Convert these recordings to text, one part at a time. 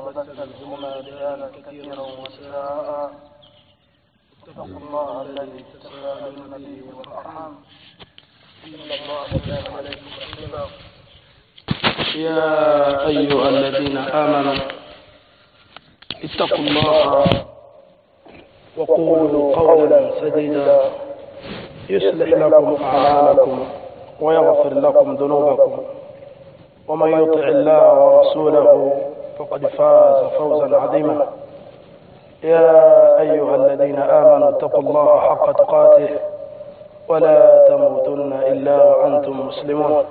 وبث منهما رجالا كثيرا ونساء اتقوا الله الذي تساءلون به والارحام ان الله كان عليكم رقيبا يا ايها الذين امنوا اتقوا الله وقولوا قولا سديدا يصلح لكم اعمالكم ويغفر لكم ذنوبكم ومن يطع الله ورسوله فقد فاز فوزا عظيما يا أيها الذين آمنوا اتقوا الله حق تقاته ولا تموتن إلا وأنتم مسلمون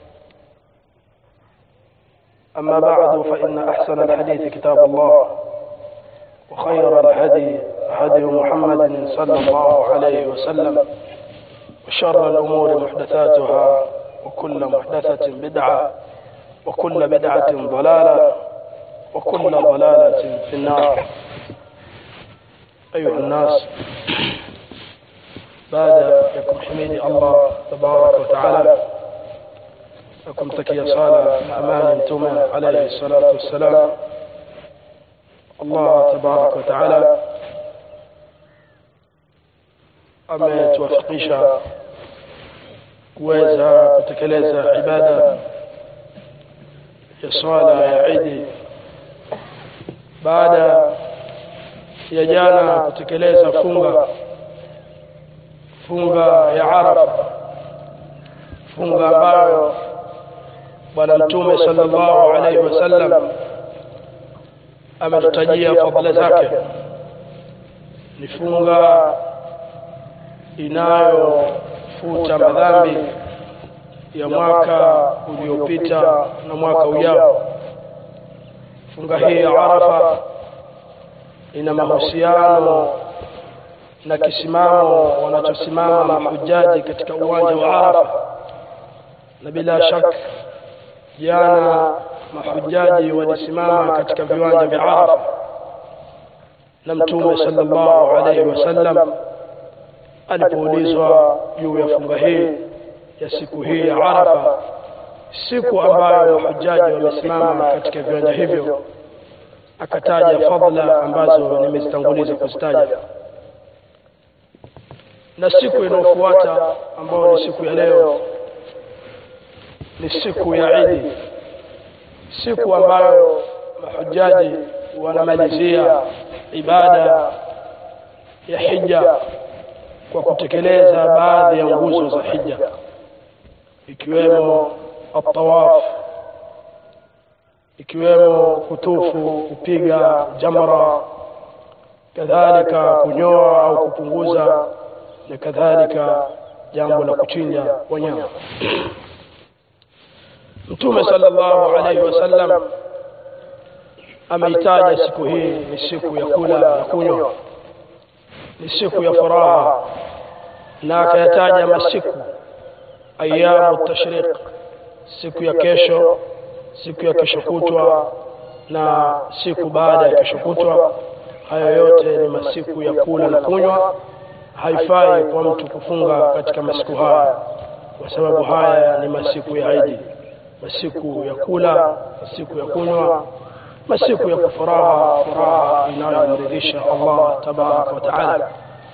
أما بعد فإن أحسن الحديث كتاب الله وخير الهدي هدي محمد صلى الله عليه وسلم وشر الأمور محدثاتها وكل محدثة بدعة وكل بدعة ضلالة وكل ضلالة في النار أيها الناس بعد يكم حميد الله تبارك وتعالى لكم تكي صالة أمان تومن عليه الصلاة والسلام الله تبارك وتعالى ametuwafikisha kuweza kutekeleza ibada ya swala ya idi baada ya jana kutekeleza funga funga ya arafa funga ambayo bwana mtume sallallahu alaihi wasallam ametutajia fadhila zake ni funga inayofuta madhambi ya mwaka uliopita na mwaka ujao funga hii ya arafa ina mahusiano na kisimamo wanachosimama mahujaji katika uwanja wa arafa na bila shaka jana mahujaji walisimama katika viwanja vya arafa na mtume sallallahu alaihi wasallam alipoulizwa juu ya funga hii ya siku hii ya arafa siku ambayo mahujaji wamesimama katika viwanja hivyo akataja fadla ambazo nimezitanguliza kuzitaja na siku inayofuata ambayo ni siku ya leo ni siku ya idi siku ambayo mahujaji wanamalizia ibada ya hija kwa kutekeleza baadhi ya nguzo za hija ikiwemo atawaf ikiwemo kutufu kupiga jamra kadhalika kunyoa au kupunguza na kadhalika jambo la kuchinja wanyama mtume sallallahu alaihi wasallam ameitaja siku hii ni siku ya kula na kunywa ni siku ya furaha na akayataja masiku ayamu tashriq siku ya kesho siku ya kesho kutwa na siku baada ya kesho kutwa hayo yote ni masiku ya kula na kunywa haifai kwa mtu kufunga katika masiku haya kwa sababu haya ni masiku ya idi masiku ya kula masiku ya kunywa masiku ya kufuraha furaha inayomridhisha allah tabaraka wa taala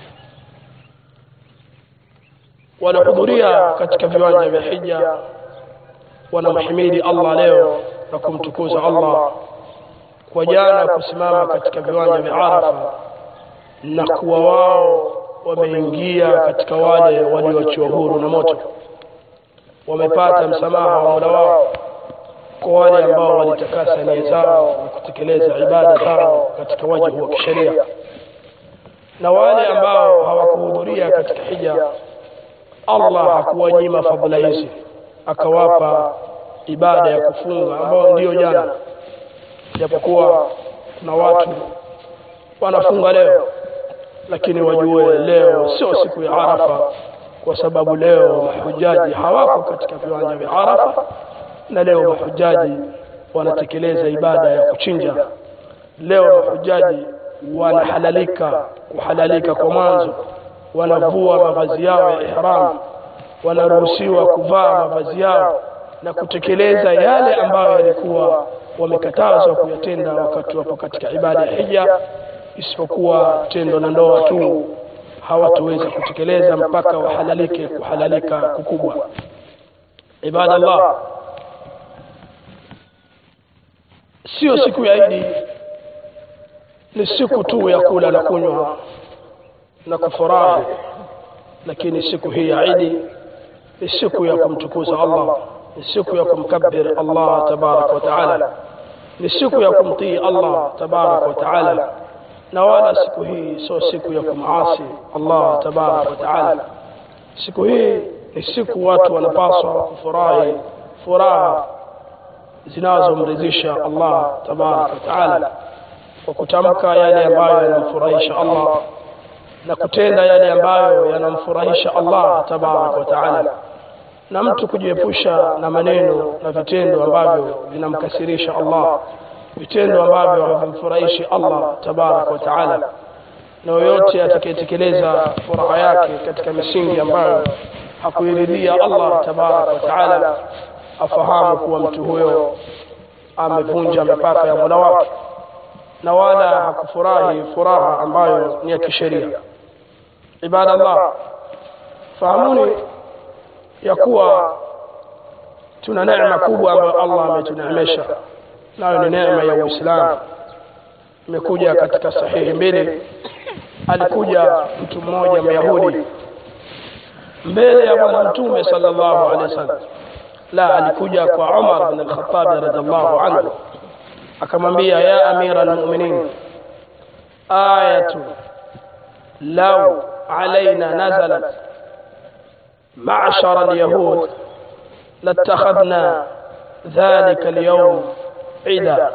wanahudhuria katika viwanja vya hija wanamhimidi allah leo na kumtukuza allah kwa jana kusimama katika viwanja vya arafa na kuwa wao wameingia katika wale walioachiwa huru na moto wamepata msamaha wa mola wao kwa wale ambao walitakasa nia zao na kutekeleza ibada zao katika wajibu wa kisheria na wale ambao hawakuhudhuria katika hija allah hakuwanyima fadhila hizi akawapa ibada ya kufunga ambayo ndiyo jana japokuwa kuna watu wanafunga leo lakini wajue leo sio siku ya arafa kwa sababu leo mahujaji hawako katika viwanja vya arafa na leo mahujaji wanatekeleza ibada ya kuchinja leo mahujaji wanahalalika kuhalalika kwa mwanzo wanavua mavazi yao ya ihram wanaruhusiwa kuvaa mavazi yao na kutekeleza yale ambayo yalikuwa wamekatazwa kuyatenda wakati wapo katika ibada ya hija isipokuwa tendo la ndoa tu hawatoweza kutekeleza mpaka wahalalike kuhalalika kukubwa ibada Allah sio siku ya Idi ni siku tu ya kula na kunywa na kufurahi lakini siku hii ya Idi ni siku ya kumtukuza Allah ni siku ya kumkabir Allah tabarak wa taala ni siku ya kumtii Allah tabarak wa taala na wala siku hii sio siku ya kumasi Allah tabarak wa taala siku hii ni siku watu wanapaswa kufurahi furaha zinazomridhisha Allah tabarak wa taala kwa kutamka yale ambayo yanamfurahisha Allah na kutenda yale ambayo yanamfurahisha Allah tabarak wa taala na mtu kujiepusha na maneno na vitendo ambavyo vinamkasirisha Allah vitendo ambavyo havimfurahishi Allah tabarak wa taala na yoyote atakayetekeleza furaha yake katika misingi ambayo hakuiridhia Allah tabarak wa taala afahamu kuwa mtu huyo amevunja mipaka ya Mola wake na wala hakufurahi furaha ambayo ni ya kisheria ibada Allah fahamuni ya kuwa tuna neema kubwa ambayo Allah ametuneemesha nayo ni neema ya Uislamu imekuja katika sahihi mbili alikuja mtu mmoja Myahudi mbele ya bwana mtume sallallahu alaihi wasallam la alikuja kwa Umar bin al-Khattab radhiallahu anhu akamwambia ya amira almu'minin ayatu law alaina nazalat معشر اليهود لاتخذنا ذلك اليوم عيدا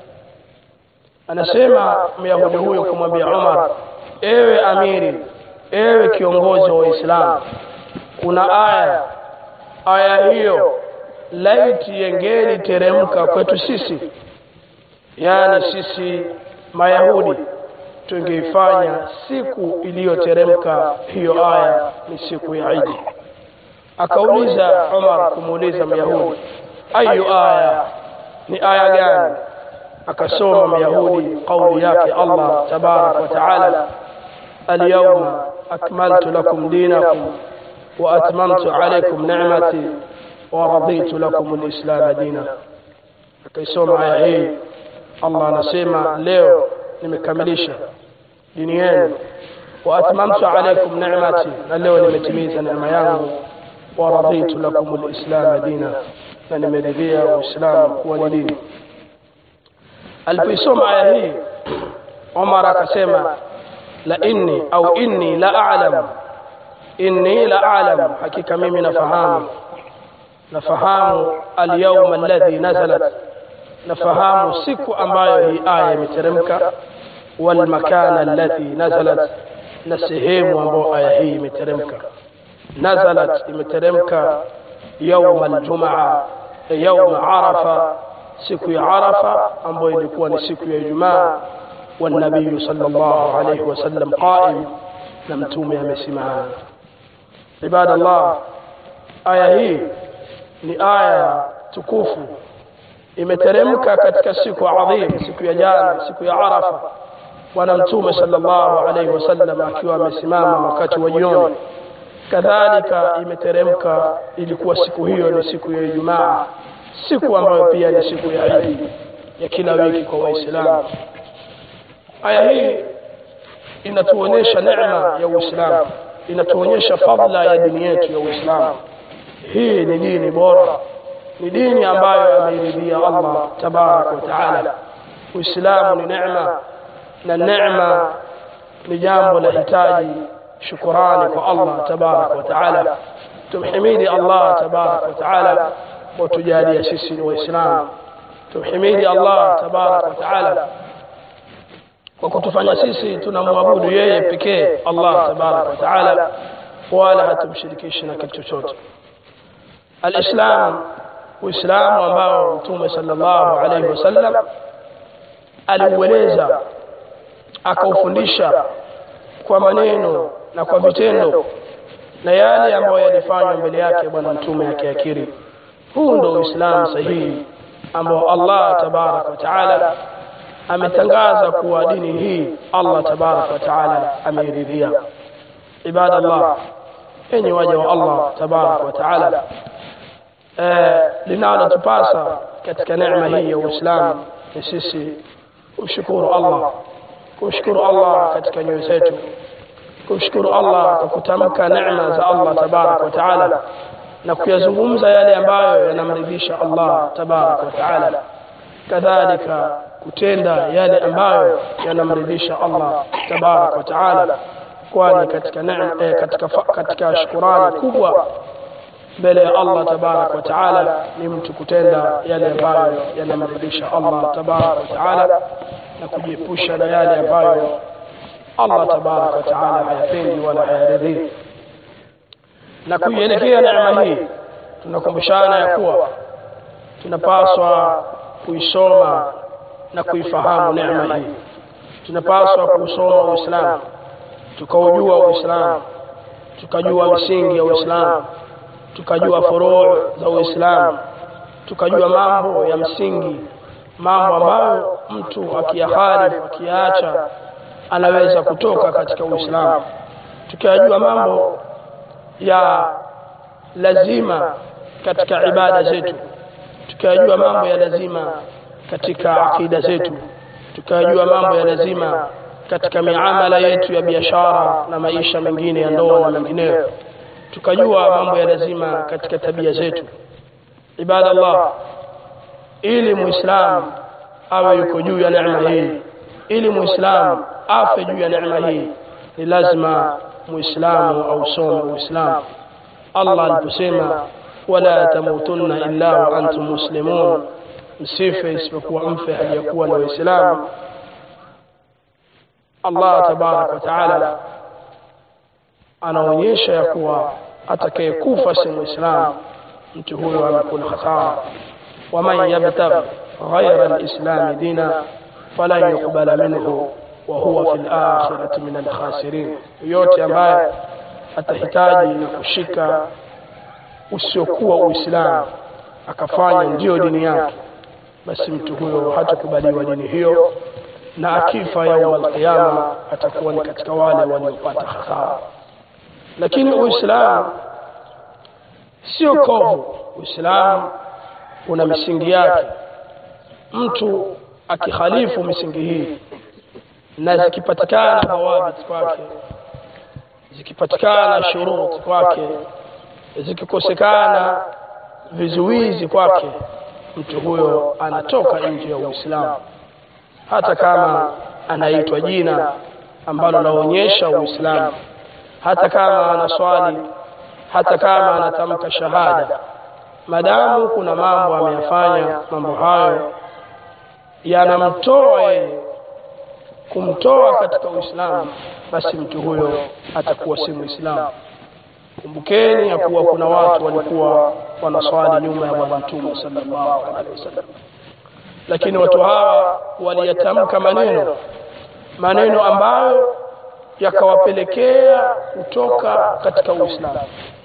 anasema myahudi huyo kumwambia Umar ewe amiri ewe kiongozi wa Uislamu kuna aya aya hiyo laiti yengeli teremka kwetu sisi yani sisi mayahudi tungeifanya siku iliyoteremka hiyo aya ni siku ya Idi akauliza Umar kumuuliza Myahudi ayu aya ni aya gani akasoma Myahudi kauli yake Allah tabarak wa taala alyawma akmaltu lakum dinakum wa atmamtu alaykum ni'mati wa raditu lakum alislam dina akaisoma aya hii Allah anasema leo nimekamilisha dini yenu wa atmamtu alaykum ni'mati na leo nimetimiza neema yangu wa raditu lakum alislam dina na nimeridhia uislamu kuwa ni dini alipoisoma aya hii Umar akasema la inni au inni la a'lam inni la a'lam hakika mimi nafahamu nafahamu al-yawm alladhi nazalat nafahamu siku ambayo hii aya imeteremka wal makana alladhi nazalat na sehemu ambayo aya hii imeteremka nazalat imeteremka يوم الجمعة يوم عرفة siku ya Arafa ambayo ilikuwa ni siku ya Ijumaa والنبي صلى الله عليه وسلم قائم na mtume amesimama ibada Allah aya hii ni aya tukufu imeteremka katika siku adhim siku ya jana siku ya Arafa bwana mtume sallallahu alaihi wasallam akiwa amesimama wakati wa jioni kadhalika imeteremka ilikuwa siku hiyo ni siku ya Ijumaa siku ambayo pia ni siku ya Eid ya kila wiki kwa Waislamu aya hii inatuonyesha neema ya Uislamu inatuonyesha fadla ya dini yetu ya Uislamu hii ni dini bora ni dini ambayo ameiridhia Allah tabarak wa taala Uislamu ni neema na neema ni jambo la hitaji shukurani kwa Allah tabarak wa taala tumhimidi Allah tabarak wa taala وتجالي سيسي وإسلام تحميد الله تبارك وتعالى وكتفanya sisi tunamwabudu yeye pekee Allah tabarak wa taala wala hatumshirikishi na kitu chochote alislam uislamu ambao mtume sallallahu alaihi wasallam aliueleza akaufundisha kwa maneno na kwa vitendo na yale ambayo yalifanywa mbele yake bwana mtume akiakiri huu ndo uislamu sahihi ambao Allah tabaraka wa taala ametangaza kuwa dini hii Allah tabaraka wa taala ameiridhia ibadallah enyi waja wa Allah tabaraka wa taala linalotupasa katika neema hii ya Uislamu ni sisi kumshukuru Allah kumshukuru Allah katika nyoyo zetu kumshukuru Allah kwa kutamka neema za Allah tabaraka wa taala na kuyazungumza yale ambayo yanamridhisha Allah tabaraka wa taala kadhalika kutenda yale ambayo yanamridhisha Allah tabaraka wa taala kwani katika neema eh, katika katika shukurani kubwa mbele ya Allah tabaraka wa taala ni mtu kutenda yale ambayo yanamridhisha Allah tabaraka wa taala na kujiepusha na yale ambayo Allah tabaraka wa taala hayapendi wala hayaridhii na kuielekea neema hii tunakumbushana ya kuwa tunapaswa kuisoma na kuifahamu neema hii tunapaswa kuusoma uislamu tukaujua uislamu tukajua misingi ya uislamu tukajua furuu za uislamu tukajua mambo ya msingi mambo ambayo mtu akiyaharifu akiyaacha anaweza kutoka katika uislamu tukayajua mambo ya lazima katika ibada zetu tukayajua mambo ya lazima katika akida zetu tukayajua mambo ya lazima katika miamala yetu ya biashara na maisha mengine ya ndoa na mengineyo tukajua mambo ya lazima katika tabia zetu ibada Allah ili muislam awe yuko juu ya neema hii ili muislam afe juu ya neema hii ni lazima muislamu ausome uislamu Allah aliposema wala tamutunna illa wa antum muslimun msife isipokuwa mfe hali ya kuwa na waislamu Allah tabaraka wa taala anaonyesha ya kuwa atakayekufa si muislamu mtu huyo amekula hasara waman yabtaghi ghaira alislami dina falan yuqbala minhu wa huwa fi lakhirati min alkhasirin yote ambaye atahitaji na kushika usiokuwa uislamu akafanya ndiyo dini yake basi mtu huyo hatakubaliwa dini hiyo na akifa yauma alqiyama atakuwa ni katika wale waliopata hasara lakini uislamu sio kovu uislamu una misingi yake mtu akikhalifu misingi hii na zikipatikana dhawabit kwake zikipatikana shuruti kwake zikikosekana vizuizi kwake mtu huyo anatoka nje ya uislamu hata kama anaitwa jina ambalo laonyesha uislamu hata kama anaswali hata kama anatamka shahada madamu kuna mambo ameyafanya mambo hayo yanamtoa yeye kumtoa katika uislamu basi mtu huyo atakuwa si muislamu kumbukeni ya kuwa kuna watu walikuwa wanaswali nyuma ya bwana mtume sallallahu alaihi wasallam lakini watu hawa waliyatamka maneno maneno ambayo yakawapelekea kutoka katika uislamu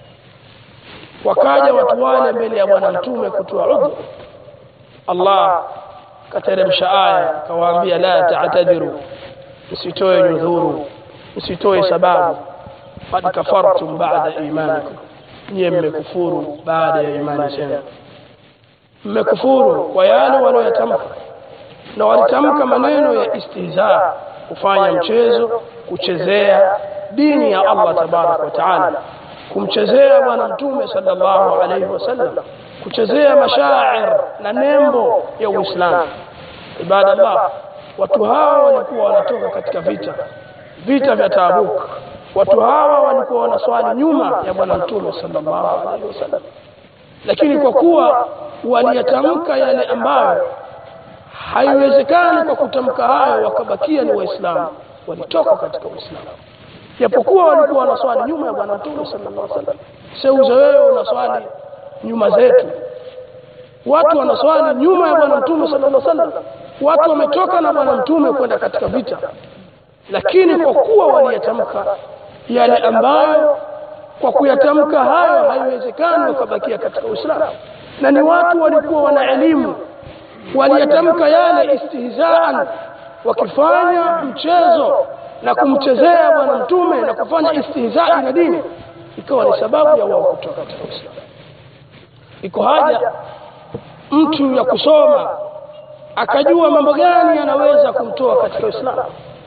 wakaja watu wale mbele ya bwana mtume kutoa udhu allah kateremsha aya akawaambia la ta'tadiru msitoe nyudhuru msitoe sababu qad kafartum ba'da imanikum nyie mmekufuru baada ya imani zenu mmekufuru kwa yale walioyatamka na walitamka maneno ya istihza kufanya mchezo kuchezea dini ya Allah tabaraka wa taala kumchezea bwana mtume sallallahu alaihi wasallam kuchezea mashair na nembo ya Uislamu ibadallah watu hawa walikuwa wanatoka katika vita vita vya Tabuk watu hawa walikuwa wanaswali nyuma ya bwana mtume sallallahu alaihi wasallam lakini kwa kuwa waliyatamka yale ambayo haiwezekani kwa kutamka hayo wakabakia ni waislamu walitoka katika uislamu japokuwa walikuwa wanaswali nyuma ya bwana mtume sallallahu alaihi wasallam seuze wewe unaswali nyuma zetu watu wanaswali nyuma ya bwana mtume sallallahu alaihi wasallam watu wametoka na bwana mtume kwenda katika vita lakini kwa kuwa waliyatamka yale ambayo kwa kuyatamka hayo haiwezekani wakabakia katika uislamu na ni watu walikuwa wana elimu waliyatamka yale istihzaan wakifanya mchezo na kumchezea bwana mtume na kufanya istihzai na dini ikawa ni sababu ya wao kutoka katika Uislamu iko haja mtu ya kusoma akajua mambo gani yanaweza kumtoa katika Uislamu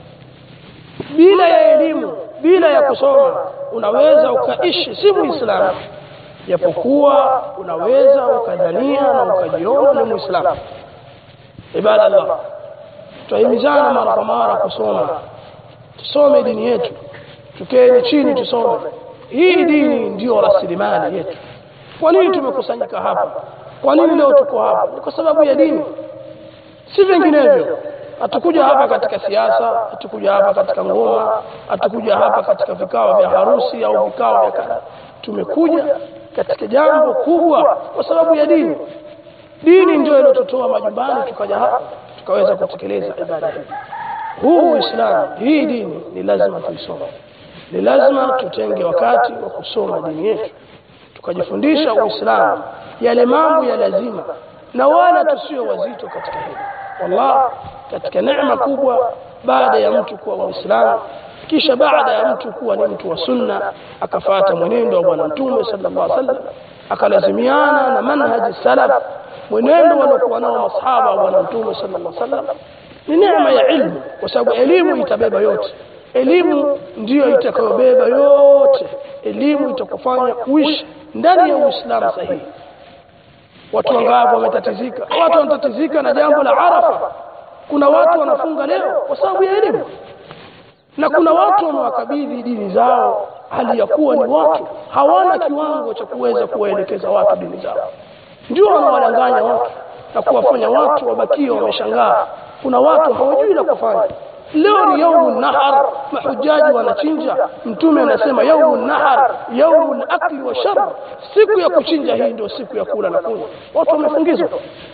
bila ya elimu bila ya kusoma unaweza ukaishi si muislamu japokuwa unaweza ukadhania na ukajiona ni muislamu ibadallah tutahimizana mara kwa mara kusoma tusome dini yetu tukeni chini tusome hii dini ndiyo rasilimali yetu kwa nini tumekusanyika hapa kwa nini leo tuko hapa ni kwa sababu ya dini si vinginevyo hatukuja hapa katika siasa hatukuja hapa katika ngoma hatukuja hapa katika vikao vya harusi au vikao vya kadha tumekuja katika jambo kubwa kwa sababu ya dini dini ndio iliyotutoa majumbani tukaja hapa tukaweza kutekeleza ibada hii huu uislamu hii dini ni lazima tuisome ni lazima tutenge wakati wa kusoma dini yetu tukajifundisha uislamu yale mambo ya lazima na wala tusio wazito katika hili wallah katika neema kubwa baada ya mtu kuwa muislamu kisha baada ya mtu kuwa ni mtu wa sunna akafata mwenendo wa bwana mtume sallallahu alaihi wasallam akalazimiana na manhaji salaf mwenendo waliokuwa nao masahaba wa bwana mtume sallallahu alaihi wasallam ni neema ya ilmu kwa sababu elimu itabeba yote elimu ndiyo itakayobeba yote elimu itakufanya kuishi ndani ya uislamu sahihi watu wangapi wametatizika watu wanatatizika na jambo la arafa kuna watu wanafunga leo kwa sababu ya elimu na kuna watu wamewakabidhi dini zao hali ya kuwa ni watu hawana kiwango cha kuweza kuwaelekeza watu dini zao ndio wanawadanganya watu na kuwafanya watu wabakie wameshangaa kuna watu hawajui la kufanya leo ni yaumu nahar mahujaji wanachinja mtume anasema yaumu nahar yaumu lakli wa shar siku ya kuchinja hii ndio siku ya kula na kunywa watu wamefungizwa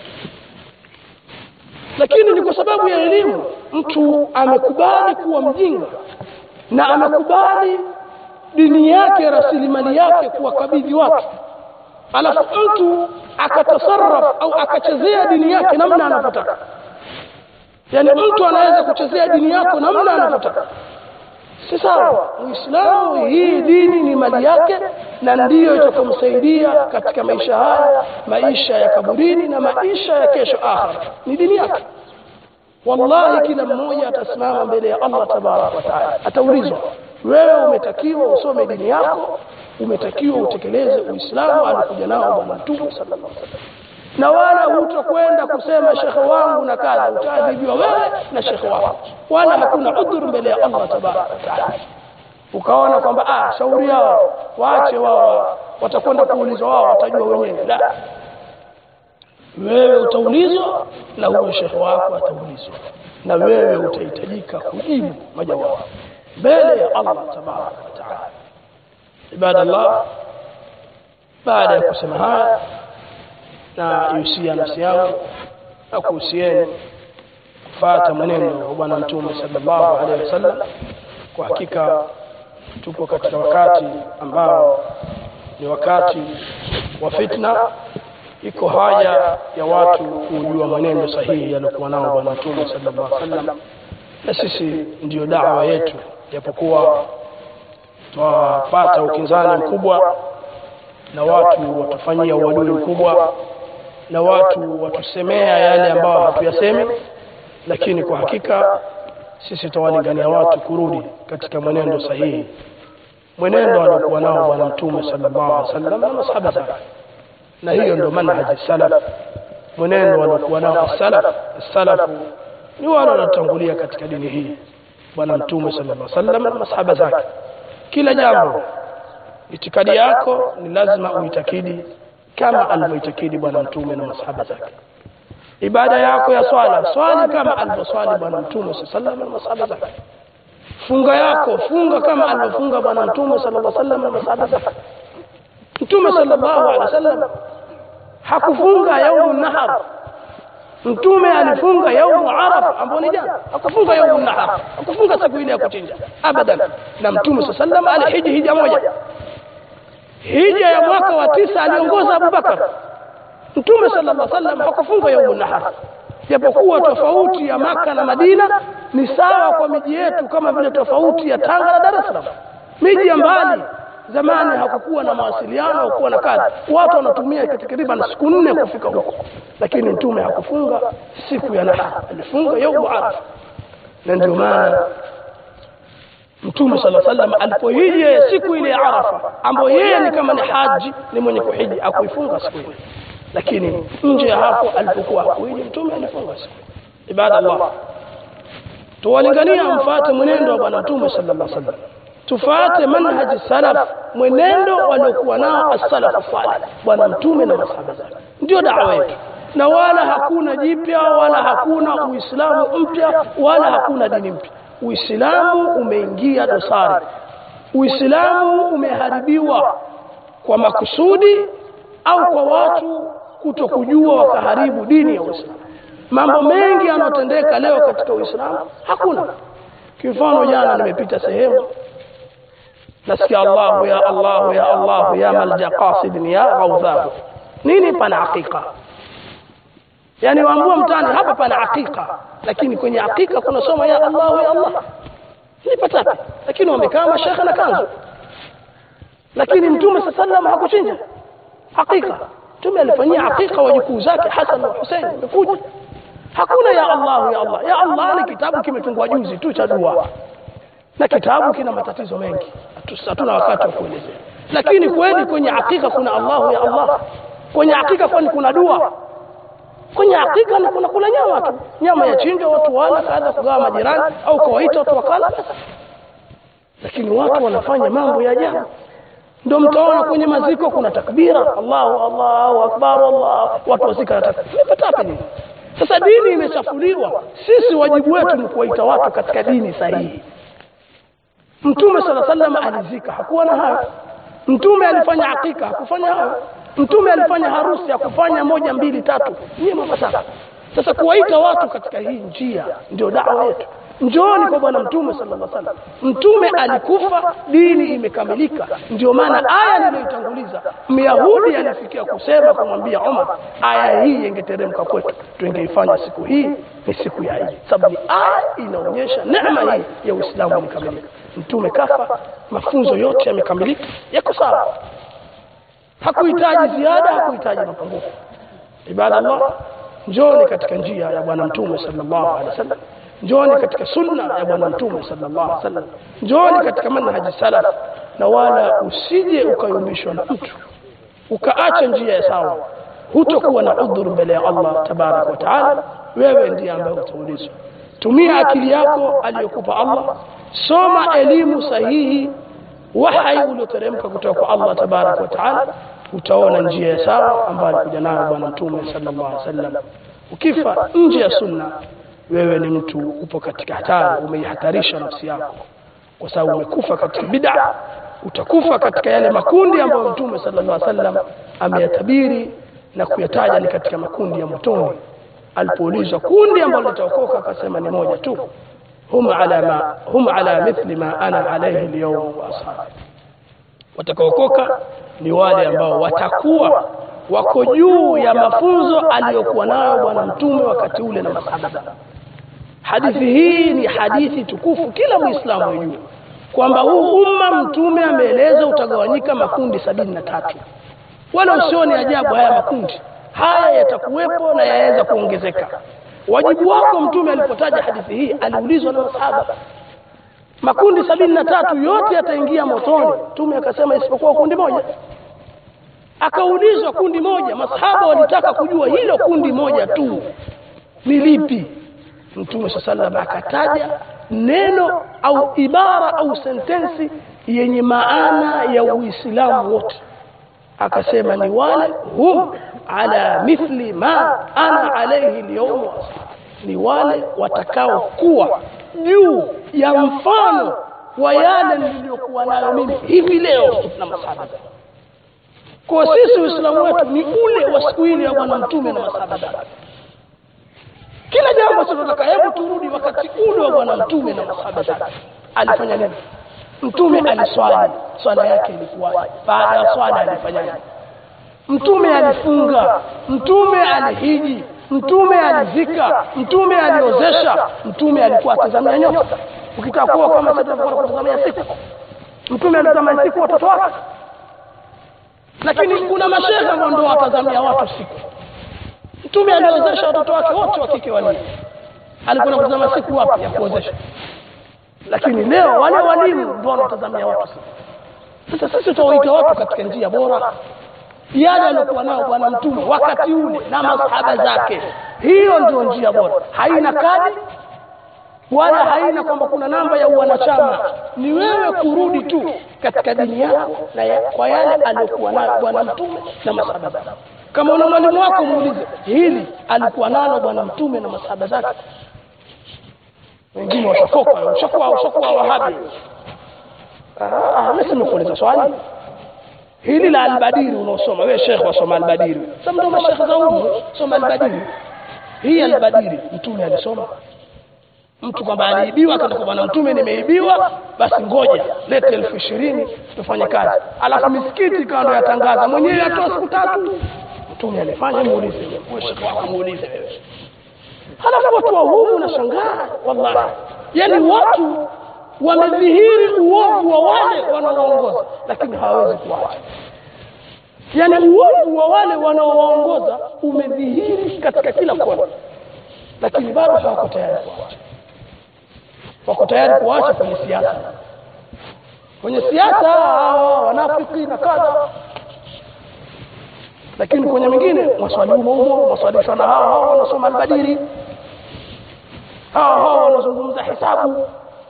lakini ni kwa sababu ya elimu mtu amekubali kuwa mjinga na amekubali dini yake rasilimali yake kuwakabidhi watu alafu mtu akatasarraf au akachezea dini yake namna anavyotaka yaani mtu anaweza kuchezea dini yako namna anavyotaka si sawa muislamu hii dini ni mali yake na ndiyo itakomsaidia katika maisha haya maisha ya kaburini na maisha ya kesho akhira ni dini yake wallahi kila mmoja atasimama mbele ya allah tabaraka wataala ataulizwa wewe umetakiwa usome dini yako umetakiwa utekeleze uislamu alikuja nao bwana mtume sallallahu alaihi wasallam na wala hutakwenda kusema shekhe wangu na kadha utaadhibiwa wewe na shekhe wako wala hakuna udhuru mbele ya allah tabaraka wataala ukaona kwamba ah shauri yao waache wao watakwenda kuulizwa wao watajua wenyewe la wewe utaulizwa na huyo shekhe wako ataulizwa na wewe utahitajika kujibu majawabu mbele ya allah tabaraka wataala ibadallah baada ya kusema haya na yusia nafsi yangu na kuhusieni kufata mwenendo wa bwana mtume sallallahu alaihi wasallam kwa hakika tupo katika wakati ambao ni wakati wa fitna iko haja ya watu kujua mwenendo sahihi aliokuwa nao bwana mtume sallallahu alaihi wasallam na sisi ndiyo dawa yetu japokuwa twapata ukinzani mkubwa na watu watufanyia uadui mkubwa na watu watusemea yale ambayo hatuyasemi lakini kwa hakika sisi tutawalingania watu kurudi katika mwenendo sahihi mwenendo aliokuwa nao bwana mtume sallallahu alaihi wasallam na masahaba zake na hiyo ndio manhaji salaf mwenendo waliokuwa nao salaf salafu ni wale wanaotangulia katika dini hii bwana mtume sallallahu alaihi wasallam na masahaba zake kila jambo itikadi yako ni lazima uitakidi kama alivyoitakidi bwana mtume na masahaba zake ibada yako ya swala swali kama alivyoswali bwana mtume sallallahu alaihi wasallam na masahaba zake funga yako funga kama alivyofunga bwana mtume sallallahu alaihi wasallam na masahaba zake mtume sallallahu alaihi wasallam hakufunga yaumu nahar mtume alifunga yaumu arafa ambao ni jana hakufunga yaumu nahar hakufunga siku ile ya kuchinja abadan na mtume saa sallam alihiji hija moja hija ya mwaka wa tisa aliongoza abubakar mtume sallallahu alaihi wasallam hakufunga yaumu nahar japokuwa tofauti ya maka na madina ni sawa kwa miji yetu kama vile tofauti ya tanga na dar es salaam miji ya mbali zamani hakukuwa na mawasiliano hakukuwa na kazi watu wanatumia takriban siku nne kufika huko lakini mtume hakufunga siku ya nahar alifunga yaumu arafa na ndio maana mtume sala sallam alipohiji siku ile ya arafa ambayo yeye ni kama ni haji ni mwenye kuhiji akuifunga siku ile lakini nje ya hapo alipokuwa hakuhiji mtume alifunga siku ibada allah tuwalingania mfuate mwenendo wa bwana mtume sallallahu alaihi wasallam tufuate manhaji salaf mwenendo waliokuwa nao as-salaf salih bwana mtume na masahaba zake ndio dawa yetu na wala hakuna jipya wala hakuna uislamu mpya wala hakuna dini mpya uislamu umeingia dosari uislamu umeharibiwa kwa makusudi au kwa watu kutokujua wakaharibu dini ya uislamu mambo mengi yanayotendeka leo katika uislamu hakuna kifano jana nimepita sehemu nasikia allahu ya allahu ya allahu ya malja qasidin ya ghaudhahu nini pana hakika yani waambua mtani hapa pana hakika lakini kwenye hakika kuna soma ya allah ya allah nipatapi lakini wamekaa mashekhe na kanzu lakini mtume saa salam hakuchinja hakika mtume alifanyia hakika wajukuu zake hasan na husein imekuja hakuna ya allah ya allah ya allah ni kitabu kimetungwa juzi tu cha dua na kitabu kina matatizo mengi hatuna wakati wa kuelezea lakini kweli kwenye hakika kuna allahu ya allah kwenye hakika kwani kuna dua kwenye hakika ni kuna kula nyama tu nyama ya chinja watu wala kaadha kugawa majirani au kawaita watu wakala basi lakini watu wanafanya mambo ya ajabu ndio mtaona kwenye maziko kuna takbira allahu allahu akbar allah watu wazika na takbira nipatape nini sasa dini imechafuliwa sisi wajibu wetu ni kuwaita watu katika dini sahihi mtume sala sallam alizika hakuwa na hayo mtume alifanya hakika hakufanya hayo mtume alifanya harusi hakufanya moja mbili tatu nyie mapataka sasa kuwaita watu katika hii njia ndio dawa yetu njooni kwa bwana mtume sallallahu alaihi wasallam mtume alikufa dini imekamilika ndio maana aya niliyoitanguliza myahudi alifikia kusema kumwambia umar aya hii ingeteremka kwetu tungeifanya siku hii ni siku ya idi sababu ni aya inaonyesha neema hii ya uislamu imekamilika mtume kafa mafunzo yote yamekamilika yako sawa hakuhitaji ziada hakuhitaji mapungufu ibadallah njoni katika njia ya bwana mtume sallallahu alaihi wasallam njoni katika sunna ya bwana mtume sallallahu alaihi wasallam njoni katika manhaji salaf na wala usije ukayumbishwa na mtu ukaacha njia ya sawa hutokuwa na udhuru mbele ya Allah tabaraka wa taala wewe ndiye ambaye utaulizwa tumia akili yako aliyokupa Allah soma elimu sahihi wahai ulioteremka kutoka kwa Allah tabaraka wa taala utaona njia ya sawa ambayo alikuja nayo bwana mtume sallallahu alaihi wasallam ukifa nje ya sunna wewe ni mtu upo katika hatari umeihatarisha nafsi yako kwa sababu umekufa katika bid'a utakufa katika yale makundi ambayo mtume sallallahu alaihi wasallam ameyatabiri na kuyataja ni katika makundi ya motoni alipoulizwa kundi ambalo litaokoka akasema ni moja tu hum ala ma hum ala mithli ma ana alayhi alyawm wa ashabi watakaokoka ni wale ambao watakuwa wako juu ya mafunzo aliyokuwa nayo bwana mtume wakati ule na masahaba hadithi hii ni hadithi tukufu kila muislamu ajue kwamba huu umma mtume ameeleza utagawanyika makundi sabini na tatu wala usioni ajabu haya makundi haya yatakuwepo na yaweza kuongezeka wajibu wako mtume alipotaja hadithi hii aliulizwa na masahaba makundi sabini na tatu yote yataingia motoni mtume akasema isipokuwa kundi moja akaulizwa kundi moja masahaba walitaka kujua hilo kundi moja tu ni lipi mtume saa salam akataja neno au ibara au sentensi yenye maana ya uislamu wote akasema ni wale hum ala mithli ma ana alaihi lyaum ni wale watakaokuwa juu ya mfano wa yale niliyokuwa nayo mimi hivi leo na masahaba kwa sisi uislamu wetu ni ule wa siku ile ya bwana mtume na masahaba kila jambo tunataka hebu turudi wakati ule wa bwana mtume na masahaba zake alifanya nini mtume aliswali swala yake ilikuwa baada ya swala alifanyaje mtume alifunga mtume alihiji mtume alizika mtume aliozesha mtume alikuwa atazamia nyota ukitaka kuwa kama sasa tunakuwa kutazamia siku mtume alitazamia siku watoto wake lakini kuna mashehe ambao ndio watazamia watu siku mtume aliozesha watoto wake wote wa kike wanne alikuwa kutazama siku wapi ya kuozesha lakini leo wale walimu ndio wanatazamia watu siku sasa sisi tutawaita watu katika njia bora yale aliyokuwa nayo bwana mtume wakati ule na masahaba zake hiyo ndio njia bora haina kadi wala haina kwamba kuna namba ya uwanachama ni wewe kurudi tu katika dini yako na ya, kwa yale aliyokuwa nayo bwana mtume na masahaba zake kama una mwalimu wako muulize hili alikuwa nalo bwana mtume na masahaba zake wengine washafoka ushakuwa ushakuwa wahabi ah mimi simekuuliza swali hili la albadiri unaosoma wewe shekhe wasoma albadiri sasa ndio mashekhe za humu soma albadiri hii albadiri mtume alisoma mtu kwamba aliibiwa akaenda kwa bwana mtume nimeibiwa basi ngoja lete elfu ishirini tufanye kazi alafu misikiti ikawa ndo yatangaza mwenyewe atoa siku tatu mtume alifanya muulize wewe shekhe wako muulize wewe halafu watu wa humu nashangaa wallahi yani watu wamedhihiri uovu wa wale wanaowaongoza lakini hawawezi kuacha yaani uovu wa wale wanaowaongoza umedhihiri katika kila kona lakini bado hawako tayari kuacha wako tayari kuacha kwenye siasa kwenye siasa hawa wanafiki na kadha lakini kwenye mengine maswali humo humo maswalishwa na hawa hawa wanasoma albadiri hawa hawa wanazungumza hisabu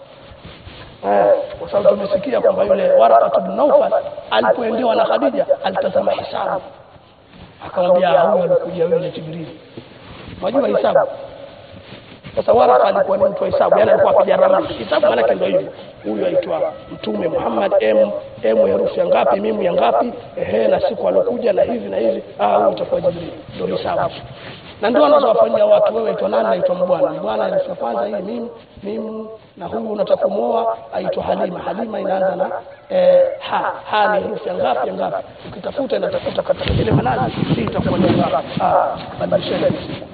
kwa sababu tumesikia kwamba yule Waraqat bin Nawfal alipoendewa na Khadija alitazama hisabu akamwambia huyu alikuja yule Jibril unajua hisabu sasa Waraka alikuwa ni mtu wa hisabu yani alikuwa apiga ramli hisabu maana ndio hivyo huyu aitwa mtume Muhammad M M herufi ya ngapi mimu ya ngapi ehe na siku alokuja na hivi na hivi ah huyu utakuwa Jibril ndio hisabu na ndio anazowafanyia watu wewe aitwa nani aitwa mbwana mbwana herufi ya kwanza hii mimu mimu na huyu unataka kumuoa aitwa Halima Halima inaanza na eh, ha ha ni herufi ya ngapi ya ngapi ukitafuta inatafuta katika ile manazi hii itakuwa ni ngapi ah badilisheni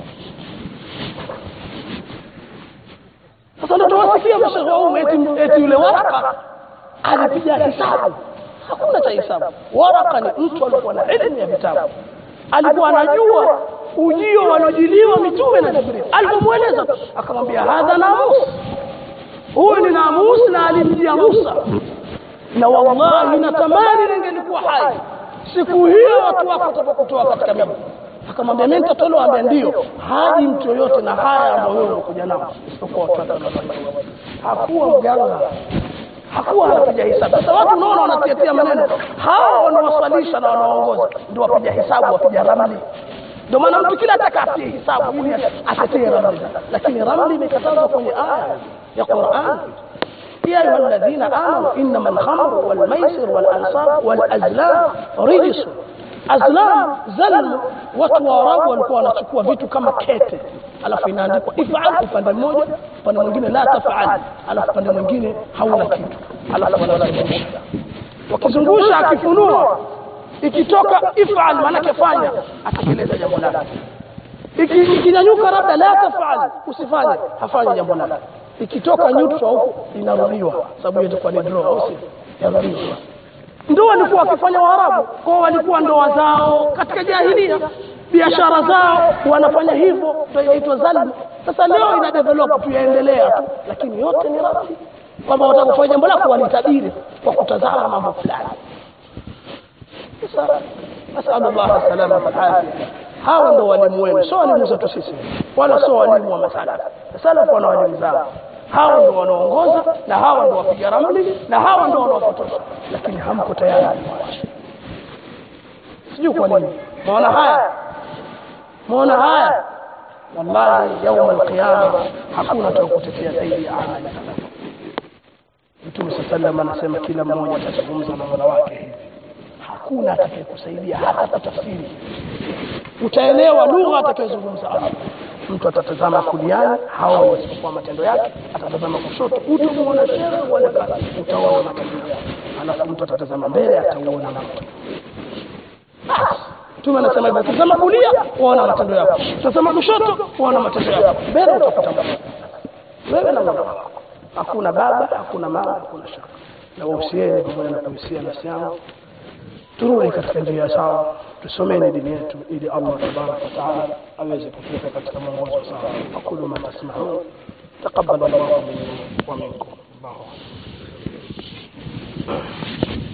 sasa ndio tuwasikia mashauri wa umma eti eti yule waraka alipiga hisabu hakuna cha hisabu waraka ni mtu alikuwa na elimu ya vitabu alikuwa anajua ujio waliojiliwa mitume na Jibril alipomweleza akamwambia hadha namus huyu ni namus na alimjia Musa na wallahi natamani ningelikuwa hai siku hiyo watu wako watapokutoa katika mimi akamwambia mimi nitatolewa ambia ndio haji mtu yoyote na haya ambayo wewe unakuja nao isipokuwa watu hakuwa mganga hakuwa anapiga hesabu sasa watu unaona wanatiatia maneno hao wanaoswalisha na wanaongoza ndio wapiga hesabu wapiga ramli ndio maana mtu kila atakatie hesabu ili atetee ramli lakini ramli imekatazwa kwenye aya ya Qur'an يا أيها الذين آمنوا إنما الخمر والميسر والأنصاب والأزلام رجس azlam zalm watu wa arabu walikuwa wanachukua vitu kama kete alafu inaandikwa ifal upande mmoja upande mwingine la tafal alafu upande mwingine hauna kitu alafu wanazungusha wakizungusha akifunua ikitoka ifal maanake fanya atekeleza jambo lake ikinyanyuka labda la tafal usifanye hafanye jambo lake ikitoka neutral huko inarudiwa sababu itakuwa ni draw au si yarudiwa ndio walikuwa wakifanya Waarabu kwao, walikuwa ndoa zao katika jahilia, biashara zao wanafanya hivyo, ndio inaitwa zalmu. Sasa leo ina develop tu yaendelea tu, lakini yote ni rafi, kwamba wataka kufanya jambo lako walitabiri kwa kutazama mambo fulani. Sasa nasalullah salama wal afia. Hawa ndio walimu wenu, sio walimu zetu sisi, wala sio walimu wa masalafu. Salafu wana walimu zao hawa ndio wanaongoza na hawa ndio wapiga ramli na hawa ndio wanaopotosha lakini hamko tayari sijui kwa nini maona haya maona haya wallahi yauma alqiyama hakuna atakutetea zaidi ya amali mtume saa salam anasema kila mmoja atazungumza na mola wake hivi hakuna atakayekusaidia hata kutafsiri utaelewa lugha atakayozungumza Allah mtu atatazama kuliani hawa wasipokuwa matendo yake atatazama kushoto utamuona shera wala kadha utaona matendo yake alafu mtu atatazama mbele atauona moto mtume anasema hivyo tazama kulia waona matendo yako tazama kushoto waona matendo yako mbele utakuta Mungu wewe na Mola wako hakuna baba hakuna mama hakuna shaka na wahusieni pamoja na kuhusia nafsi yangu turudi katika njia sawa tusomeni dini yetu ili Allah tabaraka wa taala aweze kutuweka katika mwongozo sawa aqulu ma tasmaun taqabbal Allahu minni wa minkum Allahu akbar